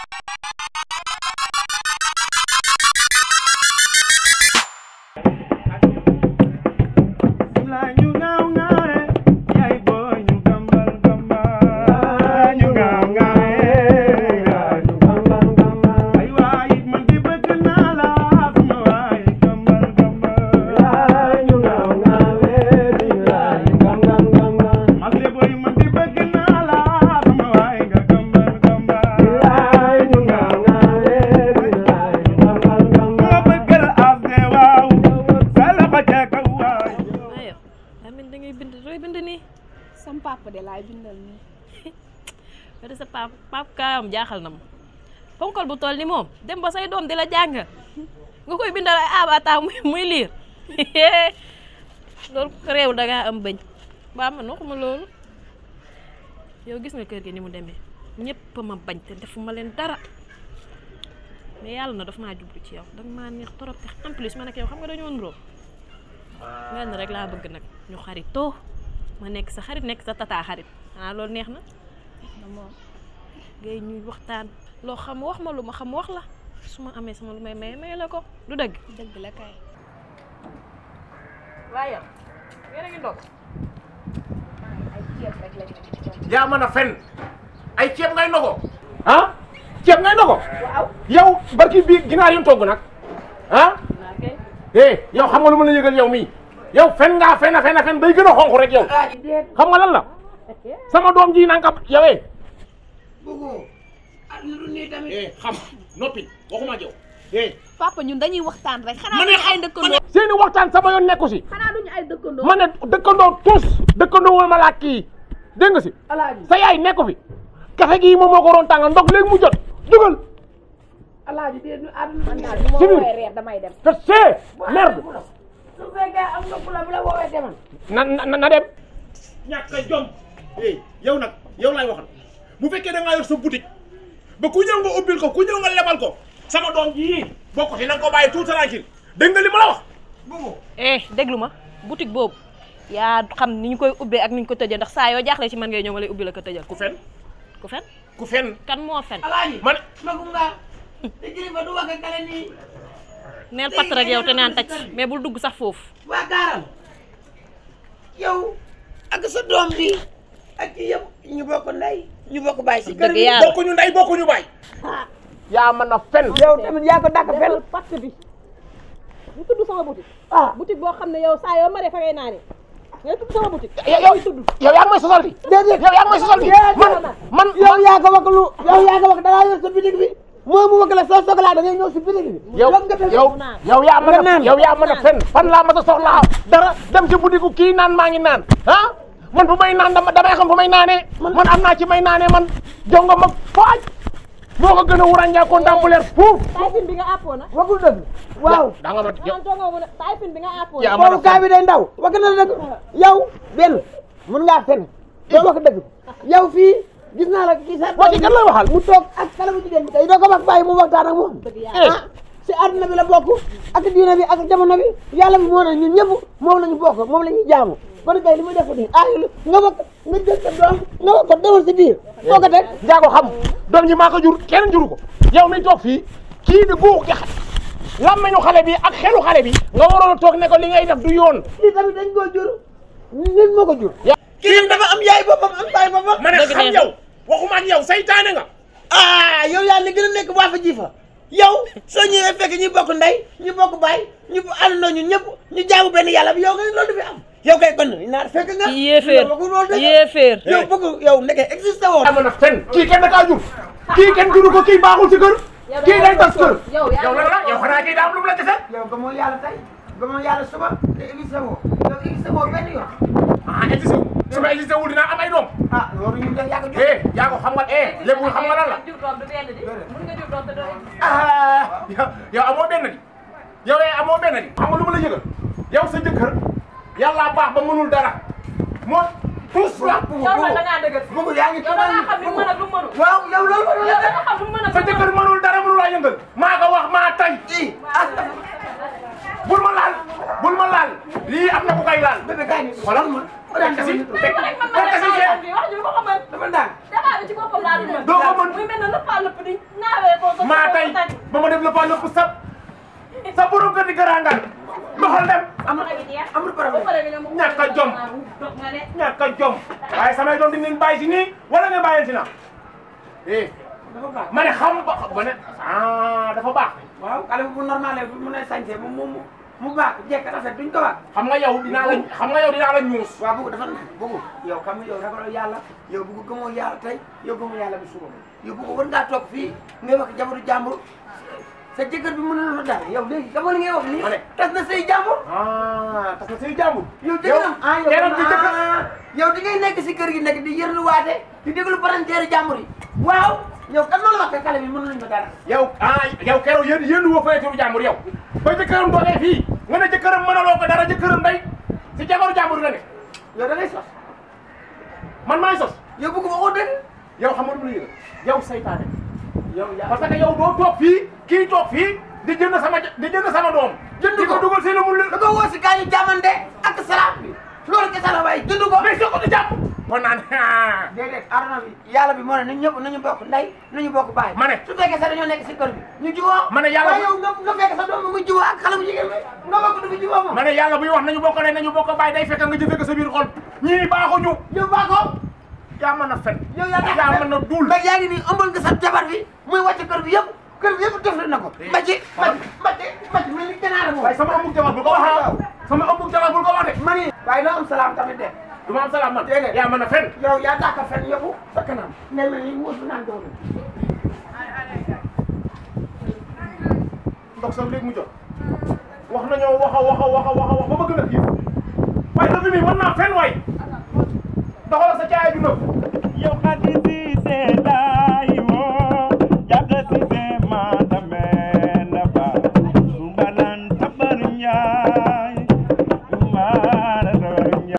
waaye Lamine da ngay bind looy bind nii sam papa de laay bindal nii ba de sa pap pap kaayam jaaxal na ma ponkal bu toll ni moom dem ba say doom di la jàng nga koy bindal ay abata muy muy liir loolu réew da ngaa am bëñ ba man waxuma loolu yow gis nga kër gi ni mu demee ñëpp ma bañ te defuma leen dara mais yàlla na daf maa jublu ci yow danga maa neex trop te en plus man ak yow xam nga dañoo nuroo mel na rek laa bëgg nag ñu xaritoo ma nekk sa xarit nekk sa tata xarit ah loolu neex na moom ngay ñuy waxtaan loo xam wax ma lu ma xam wax la su ma amee sama lu may maye maye la ko du dëgg dëgg la kay waaye yéen a ngi ndog ay ceeb rek lañ yaa mën a fen ay ceeb ngay ndogo ah ceeb ngay ndogo waaw yow barki bii ginaar yu mu togg nag ah naa kay eh yow xam nga lu ma la yëgal yow mii yow fen ngaa fen a fen a fen bay gën a xonq rek yow xam nga lan la sama doom ji nanga yowee Bougou ah lu nii tamit. eh xam noppi waxuma ak yow eh papa ñun dañuy waxtaan rek xanaa ma ne duñu ay dëkkandoo seeni waxtaan sama yoon nekku si xanaa duñu ay dëkkandoo ma ne dëkkandoo tous dëkkandoo wala ma laa kii dégg nga si Alaaji sa yaay nekku fi kafe gii moom moo ko doon tàngal ndox léegi mu jot dugal Alaaji de nu àdduna man bi daal bu ma si biir. woowee reer damay dem te see merde su fekkee am nga ku la bu la woowee demal. na na na dem. ñàkk a jom. eh yow nag yow laay waxal bu fekkee da ngaa yor sa boutique ba ku ñëw nga ubbil ko ku ñëw nga lebal ko sama doom jii bokk ci na nga ko bàyyi tout tranquille dégg nga li ma la wax. Bougou eh déglu ma boutique boobu yaa xam ni ñu koy ubbee ak ni ñu ko tëjee ndax saa yoo jaaxlee ci man ngay ñëw ma lay ubbi la ko tëjal ku fen ku fen ku fen kan moo fen Alaaji man magum nga te kilifa du wax ak kale nii neel patt rek yow te naan tacc mais bul dugg sax foofu waa gaaral yow ak sa doom bi ak ci yëpp ñu bokk ndey ñu bokk bàyyi si kër dëgg gi. yàlla bokkuñu ndey bokkuñu baay. yaa mën a fen. yow tamit yaa ko dàq fel. patt bi ñu tudd sama boutique ah boutique boo xam ne yow saa yoo maree fa ngay naane ngay tudd sama boutique yow yow yow yaa ngi may sosal di. déedéet yow yaa ngi may sosal di. man man yow yaa ko wax lu yow yaa ko wax da ngaa yor sa bitig bi moo mu wax la soo soxlaa da ngay ñëw si bitig bi. yow Foog nga def- yow yow yaa mën a yow yaa mën a fen fan laa mën a soxlaa dara dem ci boutique kii naan maa ngi naan ah man fu may naan dama damay xam fu may naanee man am naa ci may naanee man jongo ma faaj moo ko gën a wuràññaa ko ndàmbuleer fuuf taayfin bi nga àppoo na waxul dëgg waaw da nga ma yow man toogoo mu ne taayfin bi nga àppoo yaa na mën a boobu kaa bi day ndaw wax na la dëgg yow benn mun ngaa fen doo wax dëgg yow fii gis naa la ci sa waa ci kan lay waxal mu toog ak xale bu jigéen bi tey doo ko wax bàyyi mu waxtaan ak moom eh ah si àdduna bi la bokk ak diine bi ak jamono bi yàlla bi moo ne ñun ñëpp moom la ñu bokk moom la ñuy jaamu kon kay li muy def nii ah nga wax nga jël sa doom nga wax ko demal si biir foo ko teg njaago xam doom ji maa ko jur kenn juru ko yow mi toog fii kii di guux gi làmmeñu xale bi ak xelu xale bi nga waroon a toog ne ko li ngay def du yoon lii tamit dañ koo jur nit moo ko jur Ya- kii dafa am yaay boppam am baay boppam ma ne Dëgg xam neex. yow waxuma ak yow saytaane nga ah yow yaa ne gën a nekk waa fa ji fa yow soo ñëwee fekk ñu bokk ndey ñu bokk baay ñu àndandoo ñun ñëpp ñu jaamu benn yàlla bi yow nga ne loolu du fi am yow kay kon naar fekk nga yéeféer yow bëgg loolu de yéeféer yow bëgg yow nekkee existé woo yaa mën a fen kii kenn da kaa jur kii kenn juru ko kii baaxul ci kër kii day tas kër yow yaa yow lan la yow xanaa kii daa am lu mu la desal yow gëmoo yàlla tey gëmoo yàlla suba te existé woo yow existé woo benn yoon ah existé wu su ma existé wul dinaa am ay doom ah loolu ñu def yaa ko jur eh yaa ko xam nga eh lépp xam nga lan la ah yow yow amoo benn di yow eh amoo benn di xam nga lu ma la yëgal yow sa jëkkër yàlla baax ba mënul dara moo tous la yow nag da ngaa dëgër bëgg yaa ngi yow da ngaa xam li mu mën ak lu mu mënul waaw yow loolu mënul yow la da nga xam lu mu mën ak sa lu mu jëkkër mënul dara mënul laa yëngal maa ko wax maa tay i ah bul ma laal bul ma laal lii am na ku koy laal bébé kaay ni xoolal ma fekk si fekk fekk si mënul wax ji lu ma ko mën dafa ndànk damaa bi ci boppam laa dul mën doo ko mën muy mel ne lëppaa lëpp di naawe maa tey ba ma def la fa lépp sa sa borom kër di garangal doxal dem amul amul problème ñàkk a jom ñàkk a jom waaye samay doom dinañ bàyyi si nii wala nga bàyyi si na eh dafa baax ma ne xam ba ba ne ah dafa baax waaw xale bu normal bu mën a sañse mu mu mu baax jekk rafet duñ ko wax xam nga yow dinaa la xam nga yow dinaa la ñuus waaw bëgg dafa bëgg yow xam nga yow ragaloo yàlla yow bëgg gëmoo yàlla tey yow gëmoo yàlla bi suba yow bëgg war ngaa toog fii ngay wax jabaru jàmbur sa jëkkër bi mën na la dara yow léegi dama li ngay wax nii Ma ne. tas na say jàmbur ah parce que say jàmbur yow jëkkëram ah yow keneen bi jëkkër ah, yow di ngay nekk si kër gi nekk di yërluwaate di déglu parenteeri jàmbur yi waaw yow kan loolu wax ka xale bi mën nañ ko dara yow ah yow keroog yéen yéen woo fay turu jàmbur yow ba jëkkëram doogee fii nga ne jëkkëram mënaloo ko dara jëkkëram day si jabaru jàmbur la ne yow da ngay sos man maay sos yow bëgg waxoo dëgg yow xam nga lu la yow saytaane yow yaa parce que yow doo toog fii kii toog fii di jënd sama ja- di jënd sama doom Jënd di ko ko. dugal seen mu da ko woo si kaa ñu jàmmante ak salaam bi loolu kese la waaye jënd ko mais soo ko di jàpp kon naan ah déedéet aduna bi yàlla bi moo ne nañu ñëpp nañu bokk ndey nañu bokk baay Ma ne. su fekkee sax dañoo nekk si kër bi ñu jiwoo Ma ne yàlla waaye yow nga nga fekk sa doom bi muy jiwoo ak xale bu jigéen bi nga bokk du fi jiwoo moom ma ne yàlla buy wax nañu bokk ne nañu bokk bàyyi day fekk nga jëfee ko sa biir xol ñii baaxuñu yow baa ko yaa mën a fen yow yaa tax yaa mën a duul ba yaa ngi nii ëmbal nga sa jabar bi muy wàcc kër bi yëpp kër bi yëpp def na ko mbàcci mbàcci mbàcci mbàcci mel ni ganaar moom waaye sama ëmbug jabar bul ko wax ah sama ëmbug jabar bul ko wax de ma ni waaye doo am salaam tamit de du ma am salaam man Déedéet. yaa mën a fen yow yaa tax a fen yëpp sa kanam ngay mel ni muus bu naan doole ndox sax léegi mu jot wax nañoo wax a wax a wax a wax a wax ba bëgg na kii waaye dëgg bi mën naa fen waay doxal sa caaya ju nëb yow xaddi si seetaan